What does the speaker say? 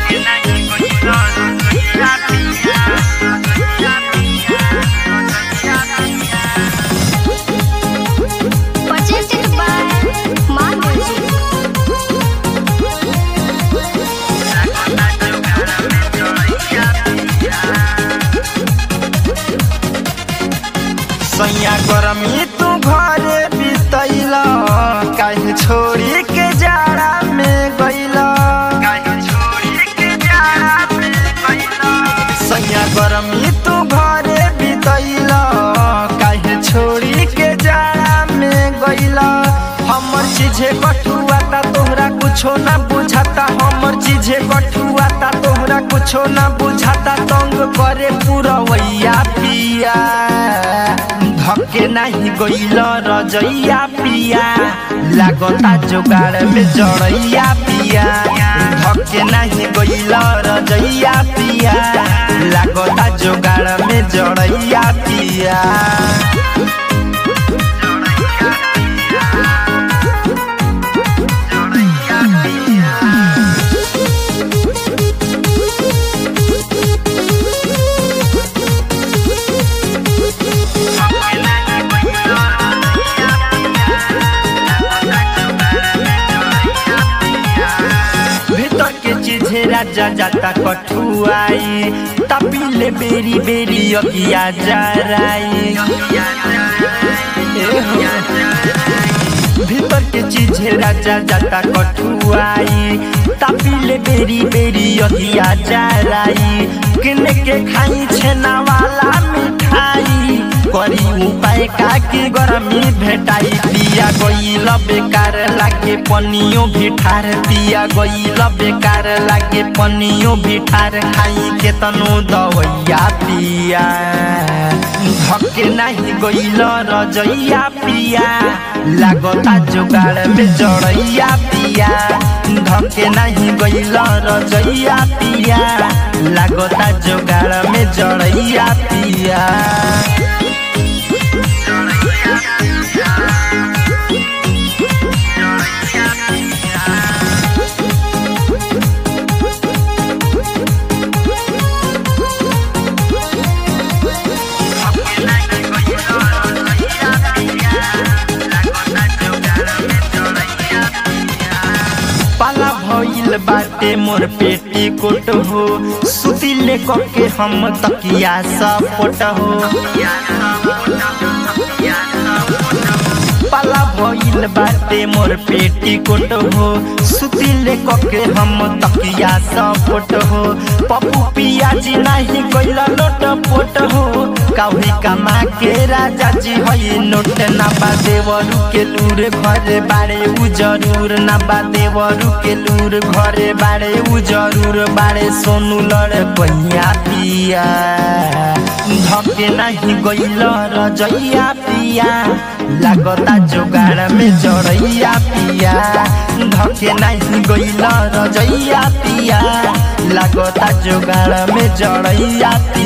Presented by Manoj. सैया गरमी तू घरे बितैल काहे छोड़ी के जाड़ा में गैल सैया गरमी तू घरे बितैल काहे छोड़ी के जाड़ा में गैल हमर चीजे कठुआ ता तोहरा कुछो ना बुझाता हमर चीजे कठुआ ता तोहरा कुछो ना बुझाता तंग करे पुरवैया पिया धके नाही गइल रजैया पिया लागता जोगाड़ में जड़ैया पिया धके नाही गइल रजैया पिया लागता जोगाड़ में जड़ैया पिया भीतर के चीजे राजा जाता कठुआई तपीले बेरी बेरी अगिया जराई ए हो। भीतर के चीजे राजा जाता कठुआई तपीले बेरी बेरी अगिया जराई किने के खाई छेना वाला मिठाई करी उपाय का की गरमी भेटाई पिया गइल बेकार लागे पनियो भी ठार पिया गइल बेकार लागे पनियो भी ठार खाई के तनु दवैया पिया धके नाही गइल रजैया पिया लागता जोगाड़ में जड़ैया पिया धके नाही गइल रजैया पिया लागता जोगाड़ में जड़ैया पिया पाला भइल बाटे मोर पेटी कोट हो सुतिले के हम तकिया सपोट हो पाला भइल बाटे मोर पेटी कोट हो सुतिले के हम तकिया सपोट हो पप्पू पियाजी नाही गइल लोट पोट हो काउरी कमा के राजा जी हई नोट ना बा देवरू के लूर घरे बाड़े उ जरूर ना बा देवरू के लूर घरे बाड़े उ जरूर बाड़े सोनू लड़ पहिया पिया धके नाही गइल रजैया पिया लागता जोगाड़ में जड़ैया पिया धके नाही गइल रजैया पिया लागता जोगाड़ में जड़ैया पिया